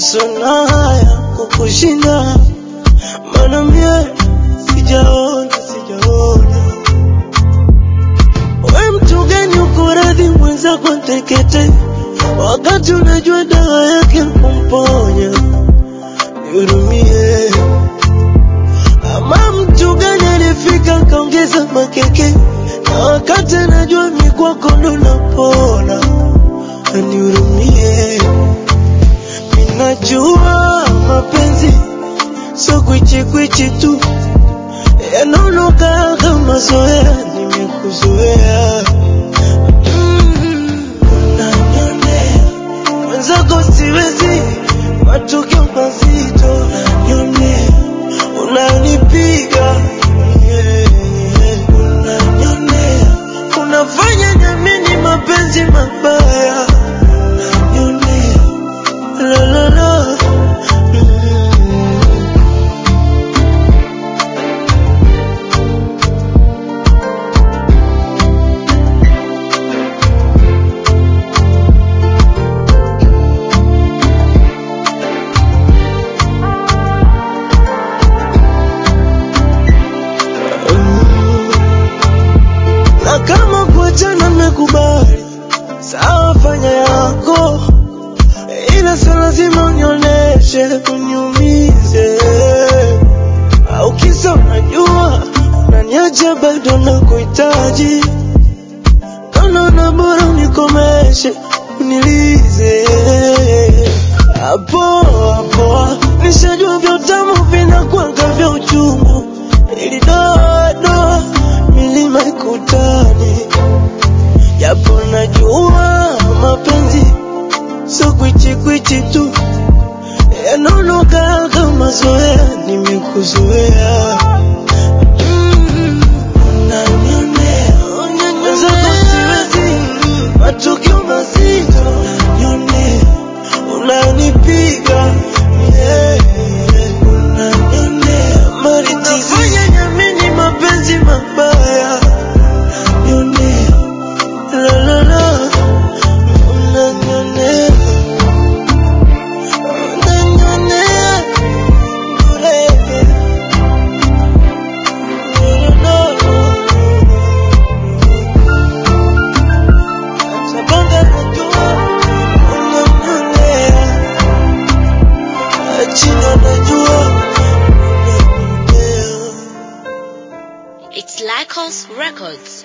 sona haya kukushinda, maana mie sijaona, sijaona we mtu gani uko radhi mwenzako ntekete, wakati unajua dawa yake kumponya. Nihurumie. Ama mtu gani alifika kaongeza makeke, na wakati anajua mi kwako ndo napona. Nihurumie. Minajua mapenzi sio kwichikwichi tu, yanaonoka kama zoea, nimekuzoea Mm, unanionea mwenzako siwezi, matokeo mazito unanionea, unanipiga yeah, yeah. unanionea, unafanya nyamini mapenzi mabaya unanionea, la la la mm. na kama kuachana mmekubali, sawa, fanya yako, ila sio lazima unionyeshe uniumize, au kisa unajua unaniacha bado nakuhitaji, kanaona bora unikomeshe unilize hapo hapo, nishajua vya utamu vinakwanga vya uchungu, ili doa doa milima ikutani, japo najua mapenzi sio kwichikwichi tu, yanaonoka kama zoea, nimekuzoea Mm, unanionea, mwenzako siwezi, matukio mazito unanionea, unanipiga yeah, yeah. unanionea, unafanya nyamini mapenzi mabaya unanionea, la la la unanionea, unanionea bure. Sabanga najua unanionea, China najua unanionea. It's Lycos Records.